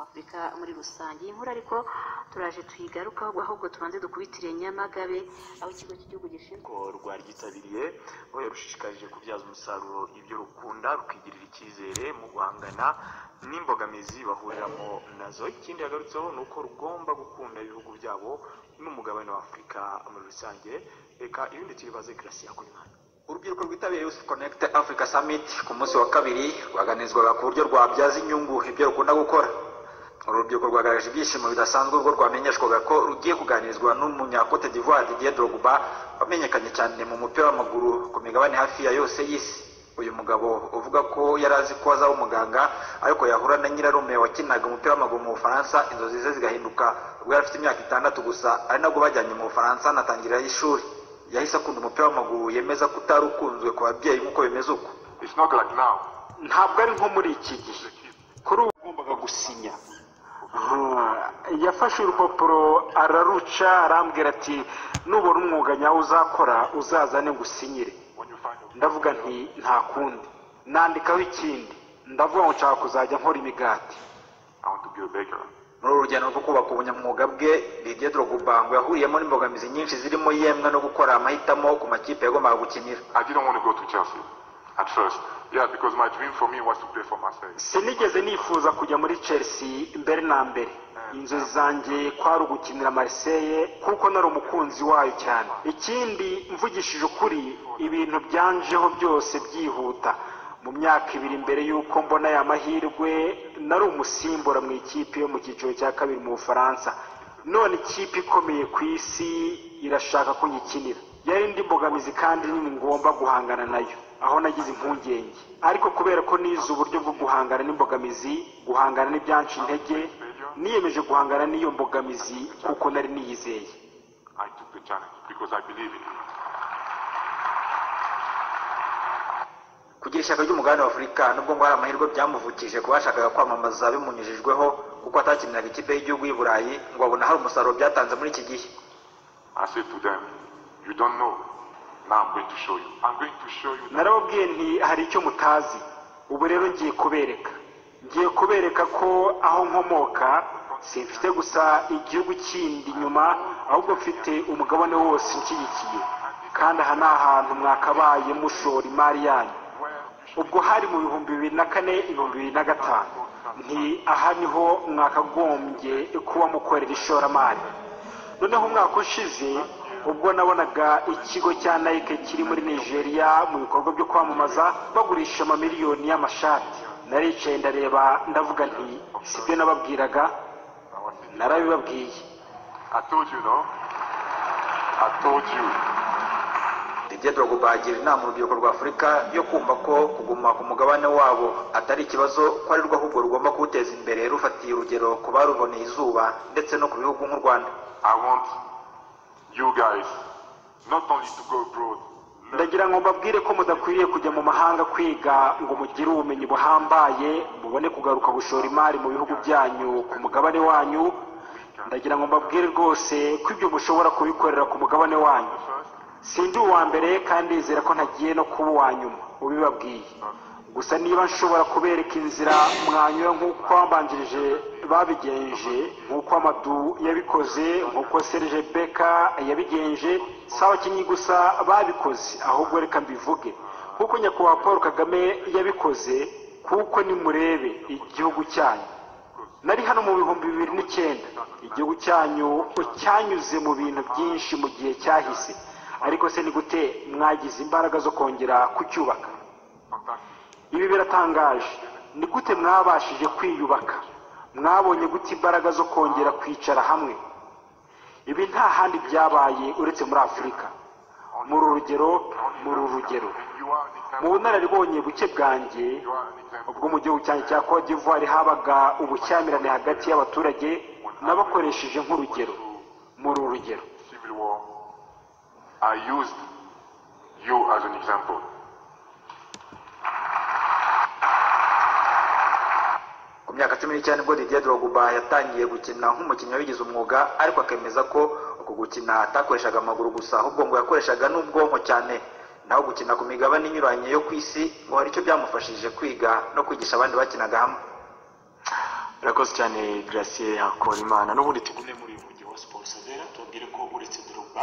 afurika muri rusange iyi nkuru ariko turaje tuyigarukaho ahubwo tubanze dukubitire nyamagabe aho ikigo cy'igihugu gishinzwe rwaryitabiriye aho yarushishikarije kubyaza umusaruro ibyo rukunda rukigirira icyizere mu guhangana n'imbogamizi bahuriramo nazo ikindi yagarutseho ni uko rugomba gukunda ibihugu byabo n'umugabane wa afurika muri rusange reka ibindi tuyibaze kirasiya kuri mwana urubyiruko rwitabiriye Youth Connect Africa Summit ku munsi wa kabiri rwaganizwaga ku buryo rwabyaza inyungu ibyo rukunda gukora uru rubyiruko rwagaragaje ibyishimo bidasanzwe ubwo rwamenyeshwaga ko rugiye kuganirizwa n'umunyakote d'ivoire Didier Drogba wamenyekanye cyane mu mupira w'amaguru ku migabane hafi ya yose y'isi uyu mugabo uvuga ko yari azi ko azaba umuganga ariko yahura na nyirarume wakinaga umupira w'amaguru mu bufaransa inzozi ze zigahinduka ubwo yari afite imyaka itandatu gusa ari nabwo bajyanye mu bufaransa anatangirirayo ishuri yahise akunda umupira w'amaguru yemeza ko utari ukunzwe ku babyeyi nk'uko bimeze uko It's not like now. ntabwo ari nko muri iki gihe kuri ubu Wagombaga gusinya yafashe urupapuro araruca arambwira ati nubona umwuga nyawo uzakora uzazane ngusinyire When you find a- ndavuga nti nta kundi nandikaho ikindi ndavuga ngo nshaka kuzajya nkora imigati I want to be a baker. muri uru rugendo rwo kubaka ubunyamwuga bwe Didier Drogba ngo yahuriyemo n'imbogamizi nyinshi zirimo yemwe no gukora amahitamo ku makipe yagombaga gukinira I didn't want to go to Chelsea at first. Yeah, because my dream for me was to play for Marseille. sinigeze nifuza kujya muri chelsea mbere na mbere inzozi zanjye kwari ugukinira mariseye kuko nari umukunzi wayo cyane ikindi mvugishije ukuri ibintu byanjeho byose byihuta mu myaka ibiri mbere y'uko mbona aya mahirwe nari umusimbura mu ikipe yo mu cyiciro cya kabiri mu bufaransa none ikipe ikomeye ku isi irashaka ko nyikinira yari indi mbogamizi kandi nini ngomba guhangana nayo aho nagize impungenge ariko kubera ko nize uburyo bwo guhangana n'imbogamizi guhangana n'ibyanca intege niyemeje guhangana n'iyo mbogamizi kuko nari niyizeye I took the challenge because I believe in it. kugira ishyaka ry'umugabane wa afurika nubwo ngo hari amahirwe byamuvukije kuba yashakaga kwamamaza bimunyujijweho kuko atakiniraga ikipe y'igihugu y'i burayi ngo abona hari umusaruro byatanze muri iki gihe I said to them, you don't know. Now I'm going to show you. I'm going to show you that narababwiye nti hari icyo mutazi ubu rero ngiye kubereka ngiye kubereka ko aho nkomoka simfite gusa igihugu kindi inyuma ahubwo mfite umugabane wose nshyigikiye kandi aha ni ahantu mwakabaye mushora imari yanyu where you should ubwo hari mu bihumbi bibiri na kane ibihumbi bibiri na gatanu nti aha niho mwakagombye kuba mukorera ishoramari noneho umwaka ushize ubwo nabonaga ikigo cya nike kiri muri nigeria mu bikorwa byo kwamamaza bagurisha amamiliyoni y'amashati naricaye ndareba ndavuga nti sibyo nababwiraga I was in. narabibabwiye I told you, no? I told you. Didier Drogba agira inama urubyiruko rwa afurika yo kumva ko kuguma ku mugabane wabo atari ikibazo ko ari rwo ahubwo rugomba kuwuteza imbere rufatiye urugero ku baruboneye izuba ndetse no ku bihugu nk'u rwanda I want you guys not only to go abroad, learn ndagira ngo mbabwire ko mudakwiriye kujya mu mahanga kwiga ngo mugire ubumenyi buhambaye mubone kugaruka gushora imari mu bihugu byanyu ku mugabane wanyu ndagira ngo mbabwire rwose ko ibyo mushobora kubikorera ku mugabane wanyu first, sindi uwa mbere kandi nizera ko ntagiye no kuba uwa nyuma ubibabwiye gusa niba nshobora kubereka inzira mwanyura nk'uko abambanjirije babigenje nk'uko amadu yabikoze nk'uko serge beka yabigenje si abakinnyi gusa babikoze ahubwo reka mbivuge nk'uko nyakubahwa paul kagame yabikoze kuko nimurebe igihugu cyanyu nari hano mu bihumbi bibiri n'icyenda igihugu cyanyu cyanyuze mu bintu byinshi mu gihe cyahise ariko se ni gute mwagize imbaraga zo kongera kucyubaka fantastic. ibi biratangaje ni gute mwabashije kwiyubaka mwabonye gute imbaraga zo kongera kwicara hamwe ibi nta handi byabaye uretse muri afurika muri urugero muri urugero You are an mu example. bunararibonye buke bwanjye You are an example. ubwo mu gihugu cyanjye cya Cote d'Ivoire habaga ubushyamirane hagati y'abaturage n'abakoresheje nk'urugero muri uru rugero Civil war. I used you as an example. ku myaka cumi n'icyenda ubwo Didier Drogba yatangiye gukina nk'umukinnyi wabigize umwuga ariko akemeza ko uku gukina atakoreshaga amaguru gusa ahubwo ngo yakoreshaga n'ubwonko cyane naho gukina ku migabane inyuranye yo ku isi ngo hari icyo byamufashije kwiga no kwigisha abandi bakinaga hamwe urakoze cyane Gratien Hakorimana n'ubundi tugume muri uyu mujyi wa siporo savera tubabwire ko uretse Drogba